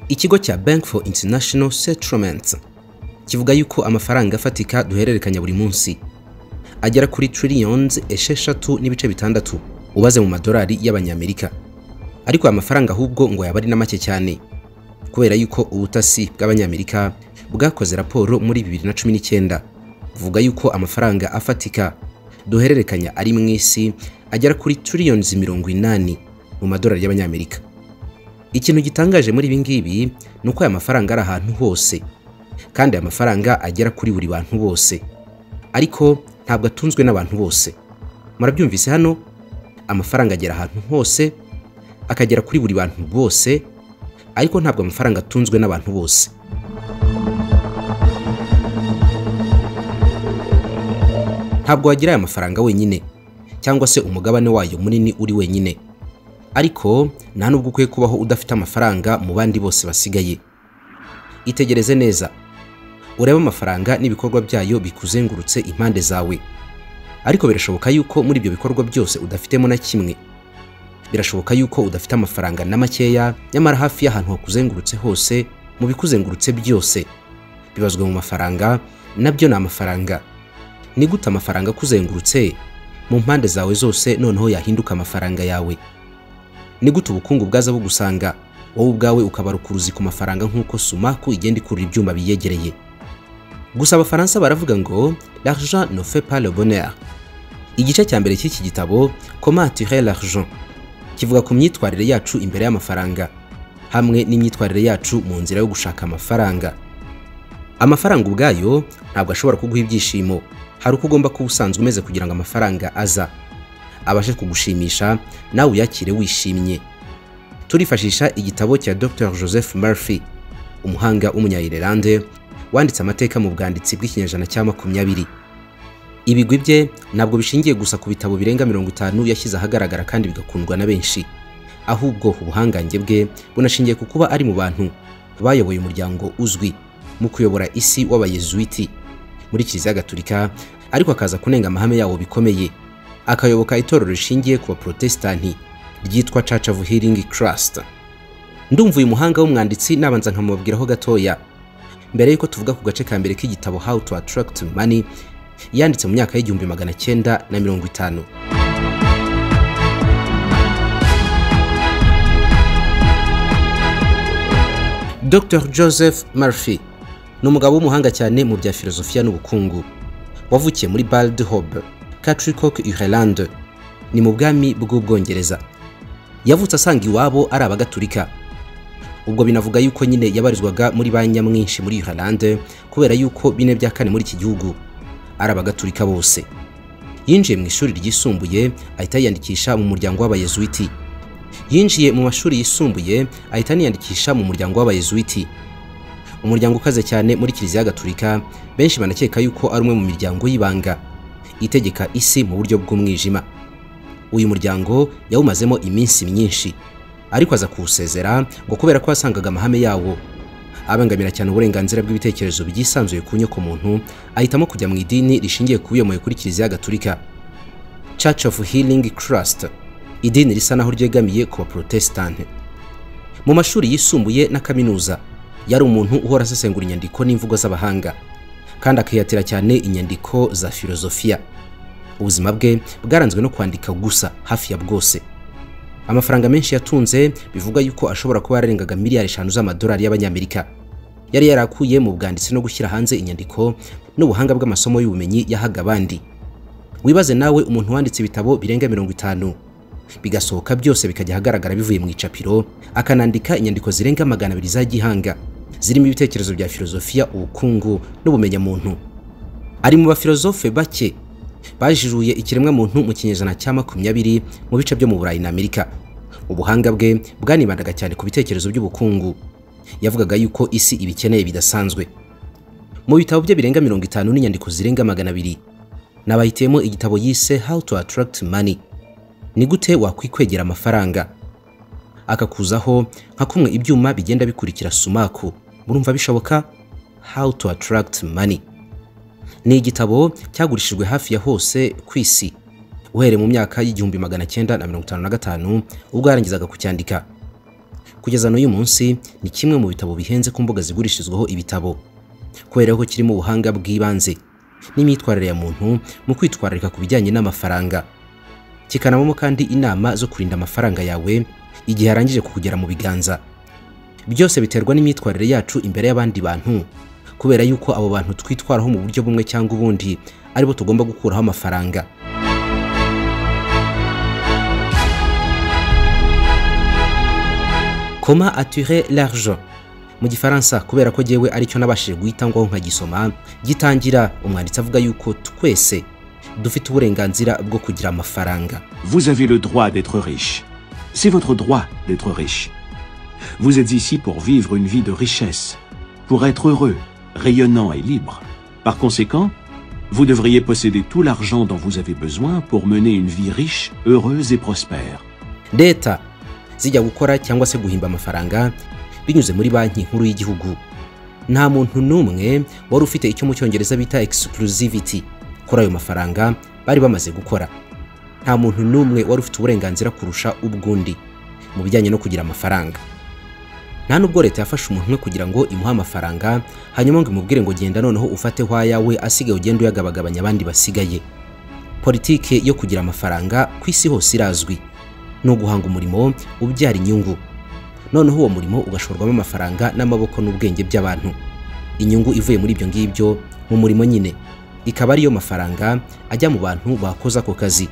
ikigo cya bank for international settlements kivuga yuko amafaranga afatika duhererekanya buri munsi agera kuri trillions esheshatu n'ibice bitandatu ubaze mu madolari y'abanyamerika ariko aya mafaranga ahubwo ngo yaba ari na make cyane kubera yuko ubutasi bw'abanyamerika bwakoze raporo muri 2019 buvuga yuko amafaranga afatika duhererekanya ari mu isi agera kuri trillions mirongo inani mu madolari y'abanyamerika ikintu gitangaje muri ibi ngibi ni uko aya mafaranga ari ahantu hose kandi aya mafaranga agera kuri buri bantu bose ariko ntabwo atunzwe n'abantu bose murabyumvise hano amafaranga agera ahantu hose akagera kuri buri bantu bose ariko ntabwo amafaranga atunzwe n'abantu bose ntabwo wagira aya mafaranga wenyine cyangwa se umugabane wayo munini uri wenyine ariko nta nubwo ukwiye kubaho udafite amafaranga mu bandi bose basigaye itegereze neza urebe amafaranga n'ibikorwa byayo bikuzengurutse impande zawe ariko birashoboka yuko muri ibyo bikorwa byose udafitemo na kimwe birashoboka yuko udafite amafaranga na makeya nyamara hafi y'ahantu hakuzengurutse hose mu bikuzengurutse byose bibazwe mu mafaranga nabyo ni amafaranga ni gute amafaranga akuzengurutse mu mpande zawe zose noneho yahinduka amafaranga yawe ni gute ubukungu bwaza bugusanga wowe ubwawe ukabara ukuruzi ku mafaranga nk'uko sumaku igenda ikurura ibyuma biyegereye gusa abafaransa baravuga ngo l'argent ne fait pas le bonheur igice cya mbere cy'iki gitabo comment tirer l'argent kivuga ku myitwarire yacu imbere y'amafaranga hamwe n'imyitwarire yacu mu nzira yo gushaka amafaranga amafaranga ubwayo ntabwo ashobora kuguha ibyishimo hari uko ugomba kuba usanzwe umeze kugira ngo amafaranga aza abashe kugushimisha nawe uyakire wishimye turifashisha igitabo cya dr joseph murphy umuhanga w'umunyayirelande wanditse amateka mu bwanditsi bw'ikinyejana cya makumyabiri ibigwi bye ntabwo bishingiye gusa ku bitabo birenga mirongo itanu yashyize ahagaragara kandi bigakundwa na benshi ahubwo ubuhangange bwe bunashingiye ku kuba ari mu bantu bayoboye umuryango uzwi mu kuyobora isi w'abayezuwiti muri kiliziya gatulika ariko akaza kunenga amahame yawo bikomeye akayoboka itorero rishingiye ku baporotesitanti ryitwa Church of Healing Christ ndumva uyu muhanga w'umwanditsi nabanza nkamubwiraho gatoya mbere y'uko tuvuga ku gace ka mbere k'igitabo How to Attract Money yanditse mu myaka y'igihumbi magana cyenda na mirongo itanu Dr Joseph Murphy ni umugabo w'umuhanga cyane mu bya filozofiya n'ubukungu wavukiye muri Baldihobe Catricock Ireland ni mu bwami bw'ubwongereza yavutse asanga iwabo ari abagatulika ubwo binavuga yuko nyine yabarizwaga muri ba nyamwinshi muri Ireland kubera yuko bine bya kane muri iki gihugu ari abagatulika bose yinjiye mu ishuri ryisumbuye ahita yiyandikisha mu muryango w'abayezuwiti yinjiye mu mashuri yisumbuye ahita aniyandikisha mu muryango w'abayezuwiti umuryango ukaze cyane muri kiliziya gatulika benshi banakeka yuko ari umwe mu miryango y'ibanga itegeka isi mu buryo bw'umwijima uyu muryango yawumazemo iminsi myinshi ariko aza kuwusezera ngo kubera ko yasangaga amahame yawo abangamira cyane uburenganzira bw'ibitekerezo byisanzuye ku nyoko muntu ahitamo kujya mu idini rishingiye ku biyomoye kuri kiliziya gatulika Church of Healing Christ idini risa naho ryegamiye ku baporotesitanti mu mashuri yisumbuye na kaminuza yari umuntu uhora asesengura inyandiko n'imvugo z'abahanga kandi akihatira cyane inyandiko za filozofiya ubuzima bwe bwaranzwe no kwandika gusa hafi ya bwose amafaranga menshi yatunze bivuga yuko ashobora kuba yararengaga miliyari eshanu z'amadolari y'abanyamerika yari yarakuye mu bwanditsi no gushyira hanze inyandiko n'ubuhanga bw'amasomo y'ubumenyi yahaga abandi wibaze nawe umuntu wanditse ibitabo birenga mirongo itanu bigasohoka byose bikajya ahagaragara bivuye mu icapiro akanandika inyandiko zirenga magana abiri za gihanga zirimo ibitekerezo bya filozofiya ubukungu n'ubumenyamuntu ari mu bafilozofe bake bajijuye ikiremwamuntu mu kinyejana cya makumyabiri mu bice byo mu burayi na amerika ubuhanga bwe bwanibandaga cyane ku bitekerezo by'ubukungu yavugaga yuko isi ibikeneye bidasanzwe mu bitabo bye birenga mirongo itanu n'inyandiko zirenga magana abiri nabahitiyemo igitabo yise how to attract money ni gute wakwikwegera amafaranga akakuzaho nka kumwe ibyuma bigenda bikurikira sumaku murumva bishoboka how to attract money ni igitabo cyagurishijwe hafi ya hose ku isi uhereye mu myaka y'igihumbi magana cyenda na mirongo itanu na gatanu ubwo yarangizaga kucyandika kugeza n'uyu munsi ni kimwe mu bitabo bihenze ku mbuga zigurishirizwaho ibitabo kubera ko kirimo ubuhanga bw'ibanze n'imyitwarire ya muntu mu kwitwararika ku bijyanye n'amafaranga kikanabamo kandi inama zo kurinda amafaranga yawe igihe arangije kukugera mu biganza byose biterwa n'imyitwarire yacu imbere y'abandi bantu kubera yuko abo bantu twitwaraho mu buryo bumwe cyangwa ubundi aribo tugomba gukuraho amafaranga Comment attirer l'argent mu gifaransa kubera ko jyewe aricyo nabashije guhita ngo nkagisoma gitangira umwanditsi avuga yuko twese dufite uburenganzira bwo kugira amafaranga Vous avez le droit d'être riche. C'est votre droit d'être riche. Vous êtes ici pour vivre une vie de richesse, pour être heureux, rayonnant et libre. Par conséquent, vous devriez posséder tout l'argent dont vous avez besoin pour mener une vie riche, heureuse et prospère. leta zijya gukora cyangwa se guhimba amafaranga binyuze muri banki nkuru y'igihugu nta muntu n'umwe wari ufite icyo mu cyongereza bita exclusivity kuri ayo mafaranga bari bamaze gukora nta muntu n'umwe wari ufite uburenganzira kurusha ubw'undi mu bijyanye no kugira amafaranga nta nubwo leta yafashe umuntu umwe kugira ngo imuhe amafaranga hanyuma ngo imubwire ngo genda noneho ufate hwayawe asigaye ugenda uyagabagabanya abandi basigaye politike yo kugira amafaranga ku isi hose irazwi ni uguhanga umurimo ubyara inyungu noneho uwo murimo ugashorwamo amafaranga n'amaboko n'ubwenge by'abantu inyungu ivuye muri ibyo ngibyo mu murimo nyine ikaba ariyo mafaranga ajya mu bantu bakoze ako kazi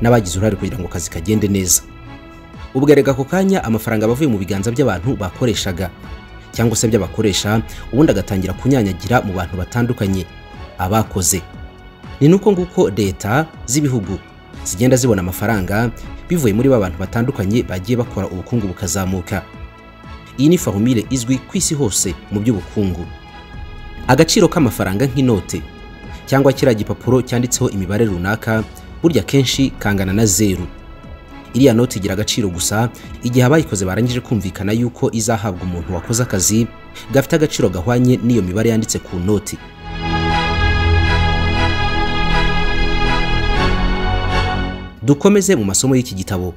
n'abagize uruhare kugira ngo akazi kagende neza ubwereka ako kanya amafaranga aba avuye mu biganza by'abantu bakoreshaga cyangwa se by'abakoresha ubundi agatangira kunyanyagira mu bantu batandukanye abakoze ni nuko nguko leta z'ibihugu zigenda zibona amafaranga bivuye muri ba bantu batandukanye bagiye bakora ubukungu bukazamuka iyi ni farumire izwi ku isi hose mu by'ubukungu agaciro k'amafaranga nk'inote cyangwa kiriya gipapuro cyanditseho imibare runaka burya kenshi kangana na zeru iriya noti igira agaciro gusa igihe abayikoze barangije kumvikana yuko izahabwa umuntu wakoze akazi gafite agaciro gahwanye n'iyo mibare yanditse ku noti dukomeze mu masomo y'iki gitabo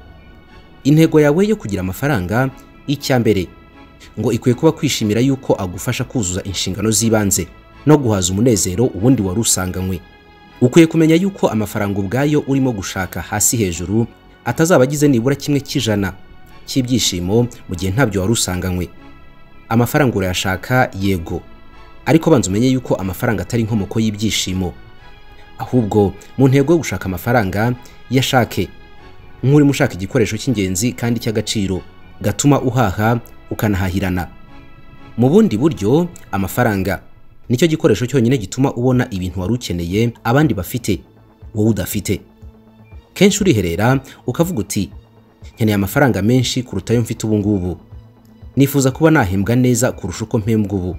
intego yawe yo kugira amafaranga icya mbere ngo ikwiye kuba kwishimira yuko agufasha kuzuza inshingano z'ibanze no guhaza umunezero ubundi wari usanganywe ukwiye kumenya yuko amafaranga ubwayo urimo gushaka hasi hejuru atazaba agize nibura kimwe cy'ijana cy'ibyishimo mu gihe ntabyo wari usanganywe amafaranga urayashaka yego ariko banza umenye yuko amafaranga atari inkomoko y'ibyishimo ahubwo mu ntego yo gushaka amafaranga yashake nk'urimo ushaka igikoresho cy'ingenzi kandi cy'agaciro gatuma uhaha ukanahahirana mu bundi buryo amafaranga nicyo gikoresho cyonyine gituma ubona ibintu wari ukeneye abandi bafite wowe udafite kenshi uriherera ukavuga uti nkeneye amafaranga menshi kuruta ayo mfite ubu ngubu nifuza kuba nahembwa neza kurusha uko mpembwa ubu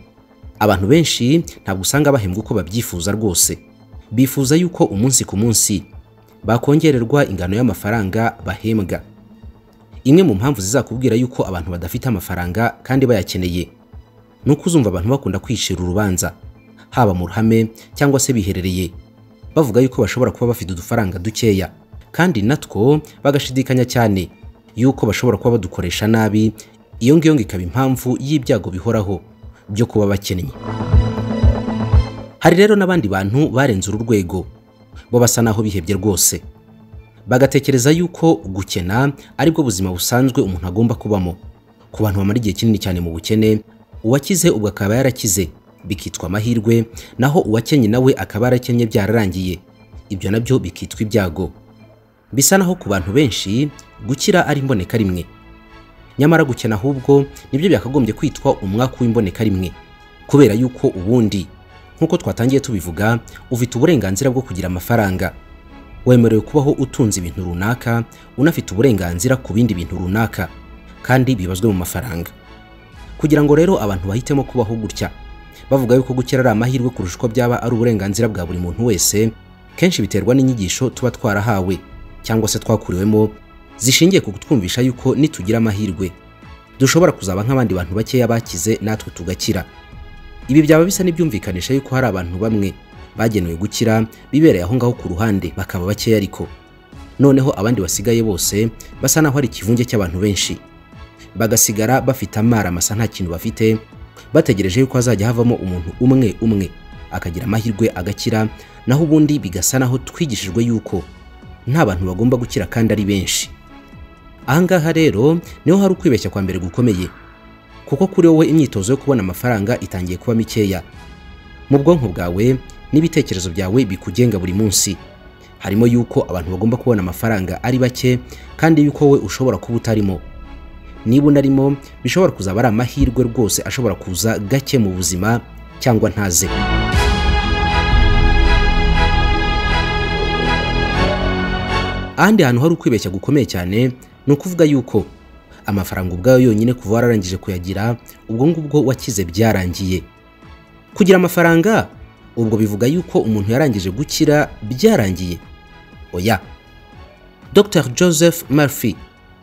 abantu benshi ntabwo usanga bahembwa uko babyifuza rwose bifuza yuko umunsi ku munsi bakongererwa ingano y'amafaranga bahembwa imwe mu mpamvu zizakubwira yuko abantu badafite amafaranga kandi bayakeneye ni uko uzumva abantu bakunda kwicira urubanza haba mu ruhame cyangwa se biherereye bavuga yuko bashobora kuba bafite udufaranga dukeya kandi natwo bagashidikanya cyane yuko bashobora kuba badukoresha nabi iyo ngiyo ngo ikaba impamvu y'ibyago bihoraho byo kuba bakennye hari rero n'abandi bantu barenze uru rwego bo basa n'aho bihebye rwose bagatekereza yuko gukena aribwo buzima busanzwe umuntu agomba kubamo ku bantu bamara igihe kinini cyane mu bukene uwakize ubwo akaba yarakize bikitwa amahirwe naho uwakenye nawe akaba yarakennye byararangiye ibyo nabyo bikitwa ibyago bisa naho ku bantu benshi gukira ari imboneka rimwe nyamara gukena ahubwo nibyo byakagombye kwitwa umwaka w'imboneka rimwe kubera yuko ubundi nk'uko twatangiye tubivuga ufite uburenganzira bwo kugira amafaranga wemerewe kubaho utunze ibintu runaka unafite uburenganzira ku bindi bintu runaka kandi bibazwe mu mafaranga kugira ngo rero abantu bahitemo kubaho gutya bavuga yuko gukira ari amahirwe kurusha uko byaba ari uburenganzira bwa buri muntu wese kenshi biterwa n'inyigisho tuba twarahawe cyangwa se twakuriwemo zishingiye ku kutwumvisha yuko nitugira amahirwe dushobora kuzaba nk'abandi bantu bakeya bakize natwe tugakira ibi byaba bisa n'ibyumvikanisha yuko hari abantu bamwe bagenewe gukira bibereye aho ngaho ku ruhande bakaba bakeya ariko noneho abandi basigaye bose basa naho ari ikivunge cy'abantu benshi bagasigara bafite amara masa nta kintu bafite bategereje yuko hazajya havamo umuntu umwe umwe akagira amahirwe agakira naho ubundi bigasa naho twigishijwe yuko nta bantu bagomba gukira kandi ari benshi ahangaha rero niho hari ukwibeshya kwa mbere gukomeye kuko kuri wowe imyitozo yo kubona amafaranga itangiye kuba mikeya mu bwonko bwawe n'ibitekerezo byawe bikugenga buri munsi harimo yuko abantu bagomba kubona amafaranga ari bake kandi yuko wowe ushobora kuba utarimo niba unarimo bishobora kuzaba ari amahirwe rwose ashobora kuza gake mu buzima cyangwa ntaze ahandi hantu hari ukwibeshya gukomeye cyane ni ukuvuga yuko amafaranga ubwayo yonyine kuva wararangije kuyagira ubwo ngubwo wakize byarangiye kugira amafaranga ubwo bivuga yuko umuntu yarangije gukira byarangiye oya dr joseph murphy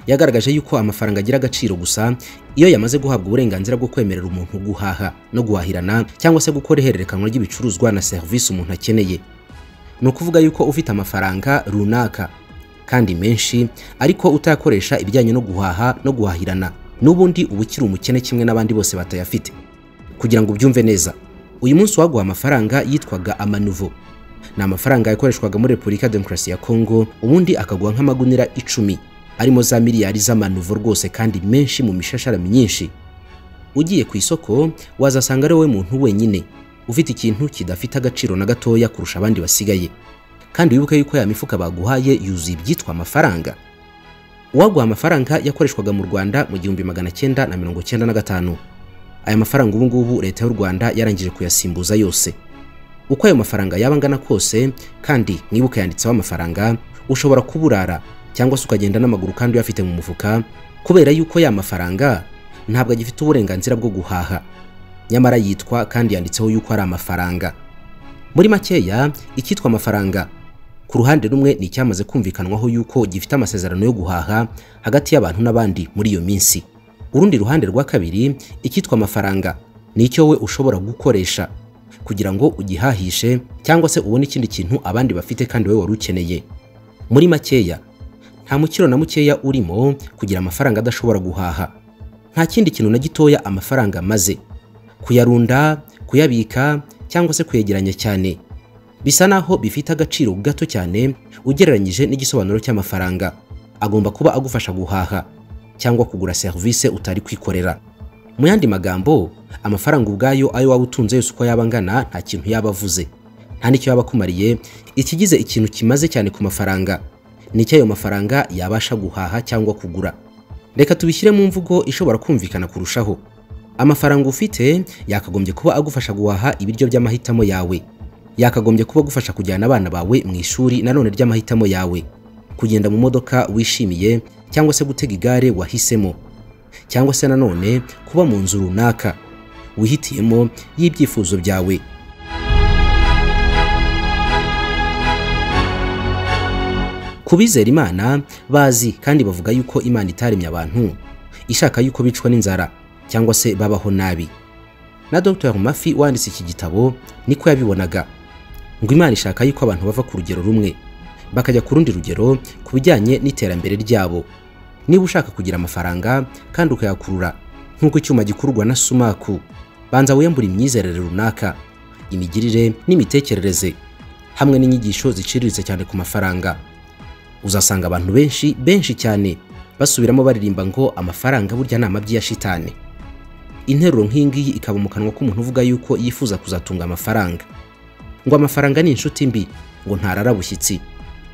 yagaragaje yuko amafaranga agira agaciro gusa iyo yamaze guhabwa uburenganzira bwo kwemerera umuntu guhaha no guhahirana cyangwa se gukora ihererekanwa ry'ibicuruzwa na serivisi umuntu akeneye ni ukuvuga yuko ufite amafaranga runaka kandi menshi ariko utayakoresha ibijyanye no guhaha no guhahirana n'ubundi uba ukiri umukene kimwe n'abandi bose batayafite kugira ngo ubyumve neza uyu munsi waguha amafaranga yitwaga amanuvo ni amafaranga yakoreshwaga muri repubulika ya demokarasi ya kongo ubundi akaguha nk'amagunira icumi arimo za miliyari z'amanuvo rwose kandi menshi mu mishashara myinshi ugiye ku isoko wazasanga ari wowe muntu wenyine ufite ikintu kidafite agaciro na gatoya kurusha abandi basigaye kandi wibuke yuko ya mifuka baguhaye yuzuye ibyitwa amafaranga uwaguha amafaranga yakoreshwaga mu rwanda mu gihumbi magana cyenda na mirongo cyenda na gatanu aya mafaranga ubu ngubu leta y'u rwanda yarangije kuyasimbuza yose uko ayo mafaranga yaba angana kose kandi mwibuke yanditseho amafaranga ushobora kuburara cyangwa se ukagenda n'amaguru kandi uyafite mu mufuka kubera yuko ya mafaranga ntabwo agifite uburenganzira bwo guhaha nyamara yitwa kandi yanditseho yuko ari amafaranga muri makeya icyitwa amafaranga ku ruhande rumwe ni icyamaze kumvikanwaho yuko gifite amasezerano yo guhaha hagati y'abantu n'abandi muri iyo minsi urundi ruhande rwa kabiri icyitwa amafaranga ni icyo we ushobora gukoresha kugira ngo ugihahishe cyangwa se ubone ikindi kintu abandi bafite kandi wowe wari ukeneye muri makeya nta mukiro na mukeya urimo kugira amafaranga adashobora guhaha nta kindi kintu na gitoya amafaranga amaze kuyarunda kuyabika cyangwa se kuyegeranya cyane bisa naho bifite agaciro gato cyane ugereranyije n'igisobanuro cy'amafaranga agomba kuba agufasha guhaha cyangwa kugura serivisi utari kwikorera mu yandi magambo amafaranga ubwayo ayo waba utunze yose uko yaba angana nta kintu yaba avuze nta n'icyo yaba akumariye ikigize ikintu kimaze cyane ku mafaranga nicyo ayo mafaranga yabasha guhaha cyangwa kugura reka tubishyire mu mvugo ishobora kumvikana kurushaho amafaranga ufite yakagombye kuba agufasha guhaha ibiryo by'amahitamo yawe yakagombye kuba agufasha kujyana abana bawe mu ishuri nanone ry'amahitamo yawe kugenda mu modoka wishimiye cyangwa se gutega igare wahisemo cyangwa se nanone kuba mu nzu runaka wihitiyemo y'ibyifuzo byawe ku bizera imana bazi kandi bavuga yuko imana itaremye abantu ishaka yuko bicwa n'inzara cyangwa se babaho nabi na dr mafi wanditse iki gitabo niko yabibonaga ngo imana ishaka yuko abantu bava ku rugero rumwe bakajya ku rundi rugero ku bijyanye n'iterambere ryabo niba ushaka kugira amafaranga kandi ukayakurura nk'uko icyuma gikururwa na sumaku banza wiyambure imyizerere runaka imigirire n'imitekerereze hamwe n'inyigisho ziciriritse cyane ku mafaranga uzasanga abantu benshi benshi cyane basubiramo baririmba ngo amafaranga burya ni amabyi ya shitani interuro nk'iyi ngiyi ikaba mu kanwa k'umuntu uvuga yuko yifuza kuzatunga amafaranga ngo amafaranga ni inshuti mbi ngo ntarara bushyitsi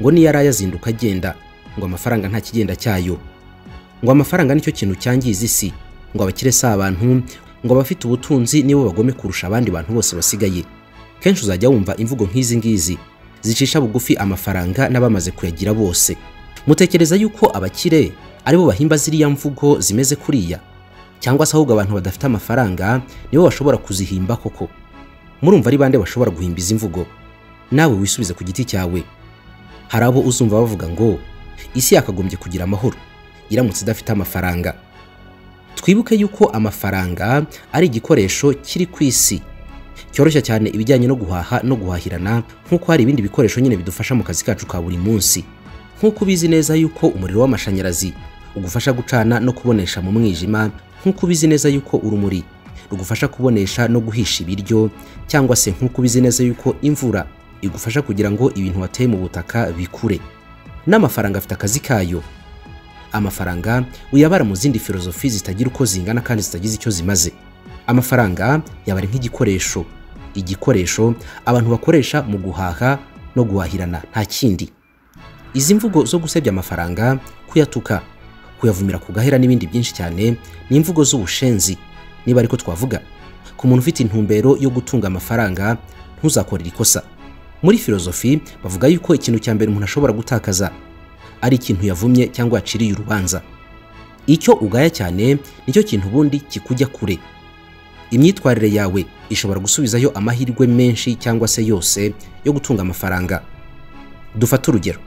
ngo niyo araye azinduka agenda ngo amafaranga nta kigenda cyayo ngo amafaranga nicyo kintu cyangiza isi ngo abakire si abantu ngo abafite ubutunzi nibo bagome kurusha abandi bantu bose basigaye kenshi uzajya wumva imvugo nk'izi ngizi zicisha bugufi amafaranga n'abamaze kuyagira bose mutekereza yuko abakire aribo bahimba ziriya mvugo zimeze kuriya cyangwa se ahubwo abantu badafite amafaranga nibo bashobora kuzihimba koko murumva ari bande bashobora guhimba izi mvugo nawe wisubize ku giti cyawe hari abo uzumva bavuga ngo isi yakagombye kugira amahoro iramutse idafite amafaranga twibuke yuko amafaranga ari igikoresho kiri ku isi cyoroshya cyane ibijyanye no guhaha no guhahirana nk'uko hari ibindi bikoresho nyine bidufasha mu kazi kacu ka buri munsi nk'uko ubizi neza yuko umuriro w'amashanyarazi ugufasha gucana no kubonesha mu mwijima nk'uko ubizi neza yuko urumuri rugufasha kubonesha no guhisha ibiryo cyangwa se nk'uko ubizi neza yuko imvura igufasha kugira ngo ibintu wateye mu butaka bikure n'amafaranga afite akazi kayo amafaranga uyabara mu zindi filozofi zitagira uko zingana kandi zitagize icyo zimaze amafaranga yabara nk'igikoresho igikoresho abantu bakoresha mu guhaha no guhahirana nta kindi izi mvugo zo gusebya amafaranga kuyatuka kuyavumira ku gahera n'ibindi byinshi cyane ni imvugo z'ubushenzi niba ariko twavuga ku muntu ufite intumbero yo gutunga amafaranga ntuzakorere ikosa muri filozofi bavuga yuko ikintu cya mbere umuntu ashobora gutakaza ari ikintu yavumye cyangwa yaciriye urubanza icyo ugaya cyane nicyo kintu ubundi kikujya kure imyitwarire yawe ishobora gusubizayo amahirwe menshi cyangwa se yose yo gutunga amafaranga dufate urugero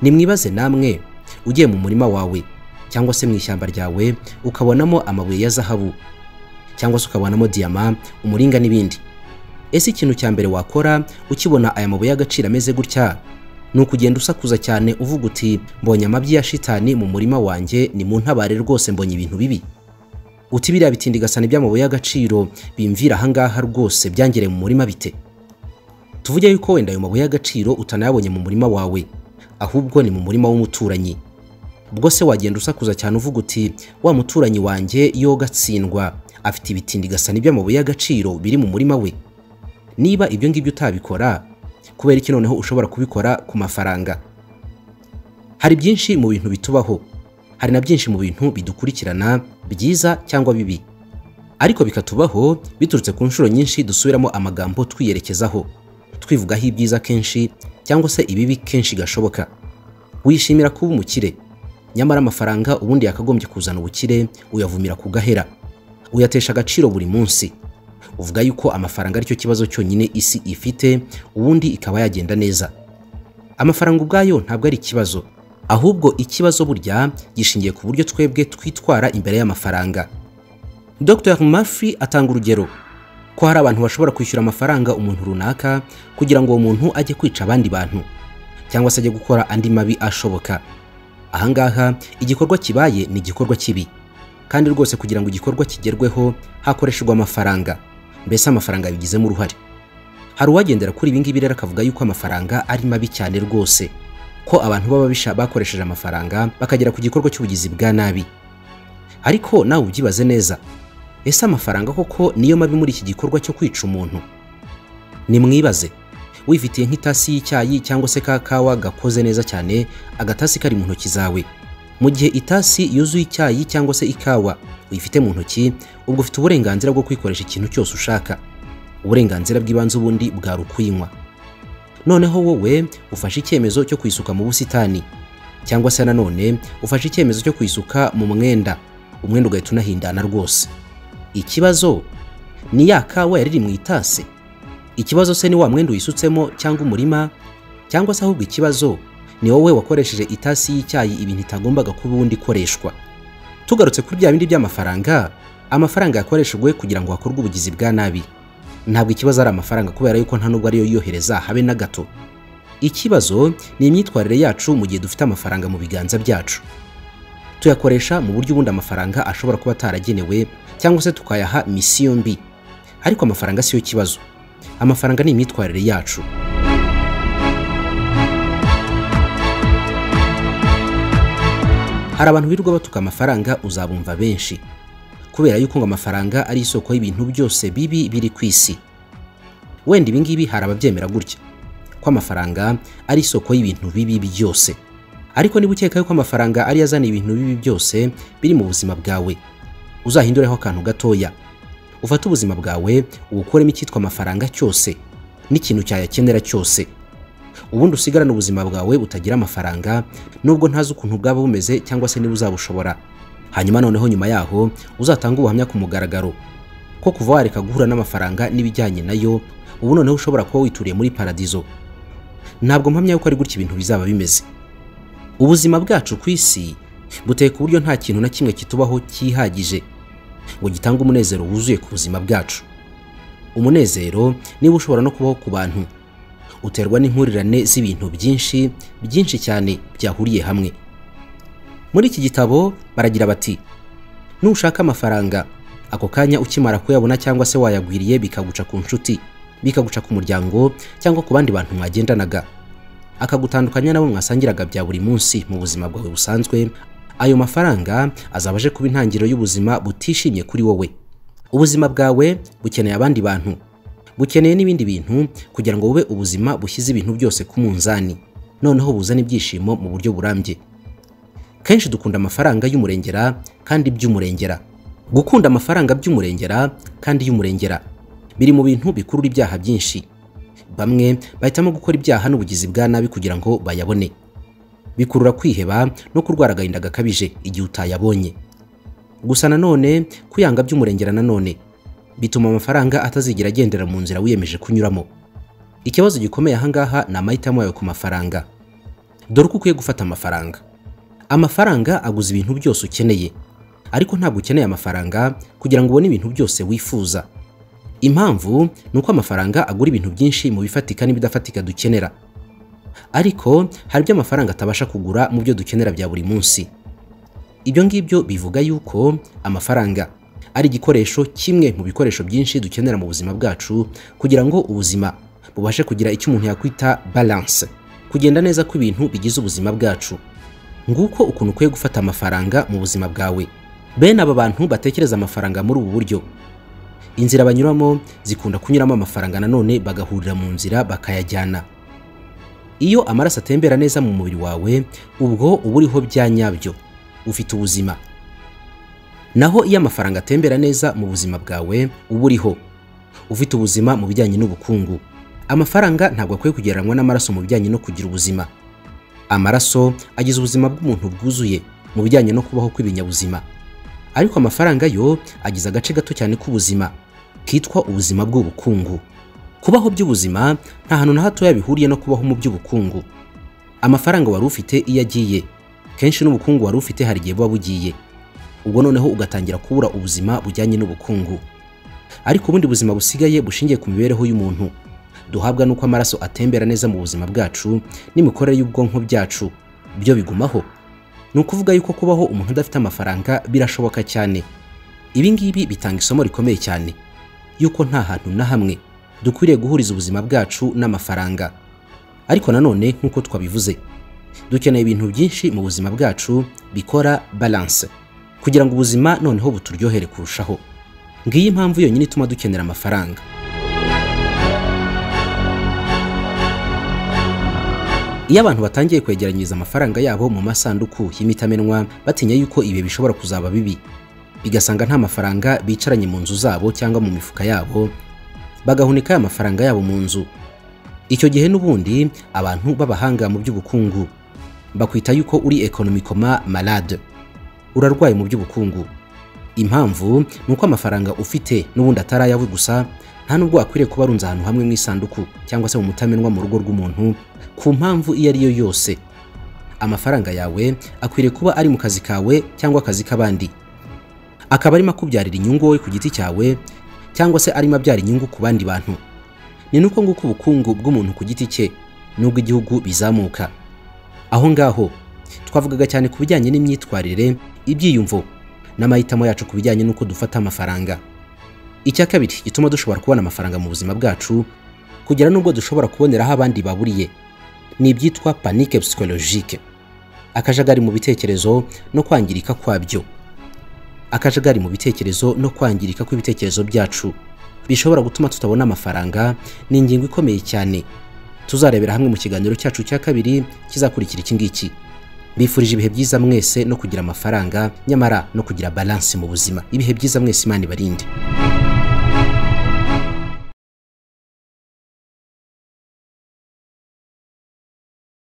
nimwibaze namwe ugiye mu murima wawe cyangwa se mu ishyamba ryawe ukabonamo amabuye ya zahabu cyangwa se ukabonamo diyama umuringa n'ibindi ese ikintu cya mbere wakora ukibona aya mabuye y'agaciro ameze gutya ni ukugenda usakuza cyane uvuga uti mbonye amabyi ya shitani mu murima wanjye ni mu ntabare rwose mbonye ibintu bibi uti biriya bitindigasane by'amabuye y'agaciro bimvira ahangaha rwose byangereye mu murima bite tuvuge yuko wenda ayo mabuye y'agaciro utanayabonye mu murima wawe ahubwo ni mu murima w'umuturanyi ubwo se wagenda usakuza cyane uvuga uti wa muturanyi wanjye yoga atsindwa afite ibitindigasani by'amabuye y'agaciro biri mu murima we niba ibyo ngibyo utabikora kubera iki noneho ushobora kubikora ku mafaranga hari byinshi mu bintu bitubaho hari na byinshi mu bintu bidukurikirana byiza cyangwa bibi ariko bikatubaho biturutse ku nshuro nyinshi dusubiramo amagambo twiyerekezaho twivugaho ibyiza kenshi cyangwa se ibibi kenshi gashoboka wishimira kuba umukire nyamara amafaranga ubundi yakagombye kuzana ubukire uyavumira ku gahera uyatesha agaciro buri munsi uvuga yuko amafaranga aricyo kibazo cyonyine isi ifite ubundi ikaba yagenda neza amafaranga ubwayo ntabwo ari ikibazo ahubwo ikibazo burya gishingiye ku buryo twebwe twitwara imbere y'amafaranga dr murphy atanga urugero ko hari abantu bashobora kwishyura amafaranga umuntu runaka kugira ngo uwo muntu ajye kwica abandi bantu cyangwa se ajye gukora andi mabi ashoboka ahangaha igikorwa kibaye ni igikorwa kibi kandi rwose kugira ngo igikorwa kigerweho hakoreshejwe amafaranga mbese amafaranga yabigizemo uruhare hari uwagendera kuri ibi ngibi rero akavuga yuko amafaranga ari mabi cyane rwose ko abantu b'ababisha bakoresheje amafaranga bakagera ku gikorwa cy'ubugizi bwa nabi ariko nawe ubyibaze neza ese amafaranga koko niyo mabi muri iki gikorwa cyo kwica umuntu nimwibaze wifitiye nk'itasi y'icyayi cyangwa se ka kawa gakoze neza cyane agatasi kari mu ntoki zawe mu gihe itasi yuzuye icyayi cyangwa se ikawa uyifite mu ntoki ubwo ufite uburenganzira bwo kwikoresha ikintu cyose ushaka uburenganzira bw'ibanze ubundi bwari ukuyinywa noneho wowe ufashe icyemezo cyo kuyisuka mu busitani cyangwa se nanone ufashe icyemezo cyo kuyisuka mu mwenda umwenda ugahita unahindana rwose ikibazo ni ya kawa yari iri mu itasi ikibazo se ni wa mwenda uyisutsemo cyangwa umurima cyangwa se ahubwo ikibazo ni wowe wakoresheje itasi y'icyayi ibintu itagombaga kuba ubundi ikoreshwa tugarutse kuri bya bindi by'amafaranga amafaranga yakoreshejwe kugira ngo hakorwe ubugizi bwa nabi ntabwo ikibazo ari amafaranga kubera yuko nta nubwo ariyo yohereza habe na gato ikibazo ni imyitwarire yacu mu gihe dufite amafaranga mu biganza byacu tuyakoresha mu buryo ubundi amafaranga ashobora kuba ataragenewe cyangwa se tukayaha misiyo mbi ariko amafaranga siyo kibazo amafaranga ni imyitwarire yacu hari abantu birirwa batuka amafaranga uzabumva benshi kubera yuko ngo amafaranga ari isoko y'ibintu byose bibi biri ku isi wenda ibingibi hari ababyemera gutya ko amafaranga ari isoko y'ibintu bibi byose ariko niba ukeka yuko amafaranga ari azana ibintu bibi byose biri mu buzima bwawe uzahindureho akantu gatoya ufate ubuzima bwawe ubukuremo icyitwa amafaranga cyose n'ikintu cyayakenera cyose ubundi usigarane ubuzima bwawe butagira amafaranga nubwo ntazi ukuntu bwaba bumeze cyangwa se niba uzabushobora hanyuma noneho nyuma yaho uzatange ubuhamya ku mugaragaro ko kuva wareka guhura n'amafaranga n'ibijyanye nayo ubu noneho ushobora kuba wituriye muri paradizo ntabwo mpamya yuko ari gutya ibintu bizaba bimeze ubuzima bwacu ku isi buteye ku buryo nta kintu na kimwe kitubaho cyihagije ngo gitange umunezero wuzuye ku buzima bwacu umunezero niba ushobora no kubaho ku bantu uterwa n'inkurirane z'ibintu byinshi byinshi cyane byahuriye hamwe muri iki gitabo baragira bati nushaka amafaranga ako kanya ukimara kuyabona cyangwa se wayagwiriye bikaguca ku nshuti bikaguca ku muryango cyangwa ku bandi bantu mwagendanaga akagutandukanya nabo mwasangiraga bya buri munsi mu buzima bwawe busanzwe ayo mafaranga azaba aje kuba intangiriro y'ubuzima butishimye kuri wowe ubuzima bwawe bukeneye abandi bantu bukeneye n'ibindi bintu kugira ngo bube ubuzima bushyize ibintu byose ku munzani noneho buzane ibyishimo mu buryo burambye kenshi dukunda amafaranga y'umurengera kandi by'umurengera gukunda amafaranga by'umurengera kandi y'umurengera biri mu bintu bikurura ibyaha byinshi bamwe bahitamo gukora ibyaha n'ubugizi bwa nabi kugira ngo bayabone bikurura kwiheba no kurwara agahinda gakabije igihe utayabonye gusa nanone kwiyanga by'umurengera nanone bituma amafaranga atazigera agendera mu nzira wiyemeje kunyuramo ikibazo gikomeye ahangaha ni amahitamo yawe ku mafaranga dore uko ukwiye gufata amafaranga amafaranga aguza ibintu byose ukeneye ariko ntabwo ukeneye amafaranga kugira ngo ubone ibintu byose wifuza impamvu ni uko amafaranga agura ibintu byinshi mu bifatika n'ibidafatika dukenera ariko hari ibyo amafaranga atabasha kugura mu byo dukenera bya buri munsi ibyo ngibyo bivuga yuko amafaranga ari igikoresho kimwe mu bikoresho byinshi dukenera mu buzima bwacu kugira ngo ubuzima bubashe kugira icyo umuntu yakwita balance kugenda neza kw'ibintu bigize ubuzima bwacu nguko ukuntu ukwiye gufata amafaranga mu buzima bwawe bene aba bantu batekereza amafaranga muri ubu buryo inzira banyuramo zikunda kunyuramo amafaranga nanone bagahurira mu nzira bakayajyana iyo amaraso atembera neza mu mubiri wawe ubwo uba uriho bya nyabyo ufite ubuzima naho iyo amafaranga atembera neza mu buzima bwawe uba uriho ufite ubuzima mu bijyanye n'ubukungu amafaranga ntabwo akwiye kugereranywa n'amaraso mu bijyanye no kugira ubuzima amaraso agize ubuzima bw'umuntu bwuzuye mu bijyanye no kubaho kw'ibinyabuzima ariko amafaranga yo agize agace gato cyane k'ubuzima kitwa ubuzima bw'ubukungu kubaho by'ubuzima nta hantu na hatoya bihuriye no kubaho mu by'ubukungu amafaranga wari ufite iyo agiye kenshi n'ubukungu wari ufite hari igihe buba bugiye ubwo noneho ugatangira kubura ubuzima bujyanye n'ubukungu ariko ubundi buzima busigaye bushingiye ku mibereho y'umuntu duhabwa n'uko amaraso atembera neza mu buzima bwacu n'imikorere y'ubwonko byacu byo bigumaho ni ukuvuga yuko kubaho umuntu adafite amafaranga birashoboka cyane ibi ngibi bitanga isomo rikomeye cyane yuko nta hantu na hamwe dukwiriye guhuriza ubuzima bwacu n'amafaranga ariko nanone nk'uko twabivuze dukeneye ibintu byinshi mu buzima bwacu bikora balance kugira ngo ubuzima noneho buturyohere kurushaho ngiyi impamvu yonyine ituma dukenera amafaranga iyo abantu batangiye kwegeranyiriza amafaranga yabo mu masanduku y'imitamenwa batinya yuko ibihe bishobora kuzaba bibi bigasanga nta mafaranga bicaranye mu nzu zabo cyangwa mu mifuka yabo bagahunika aya mafaranga yabo mu nzu icyo gihe n'ubundi abantu b'abahanga mu by'ubukungu bakwita yuko uri ekonomikoma malade urarwaye mu by'ubukungu impamvu ni uko amafaranga ufite n'ubundi atari ayawe gusa nta nubwo wakwiriye kuba arunze ahantu hamwe mu isanduku cyangwa se mu mutamenwa mu rugo rw'umuntu ku mpamvu iyo ari yo yose amafaranga yawe akwiriye kuba ari mu kazi kawe cyangwa akazi k'abandi akaba arimo akubyarira inyungu wowe ku giti cyawe cyangwa se arimo abyara inyungu ku bandi bantu ni nuko nguko ubukungu bw'umuntu ku giti cye n'ubw'igihugu bizamuka aho ngaho twavugaga cyane ku bijyanye n'imyitwarire ibyiyumvo n'amahitamo yacu ku bijyanye n'uko dufata amafaranga icya kabiri gituma dushobora kubona amafaranga mu buzima bwacu kugera n'ubwo dushobora kuboneraho abandi baburiye ni ibyitwa panike psychologique akajagari mu bitekerezo no kwangirika kwabyo akajagari mu bitekerezo no kwangirika kw'ibitekerezo byacu bishobora gutuma tutabona amafaranga ni ingingo ikomeye cyane tuzarebera hamwe mu kiganiro cyacu cya kabiri kizakurikira iki ngiki bifurije ibihe byiza mwese no kugira amafaranga nyamara no kugira balansi mu buzima ibihe byiza mwese imana ibarinde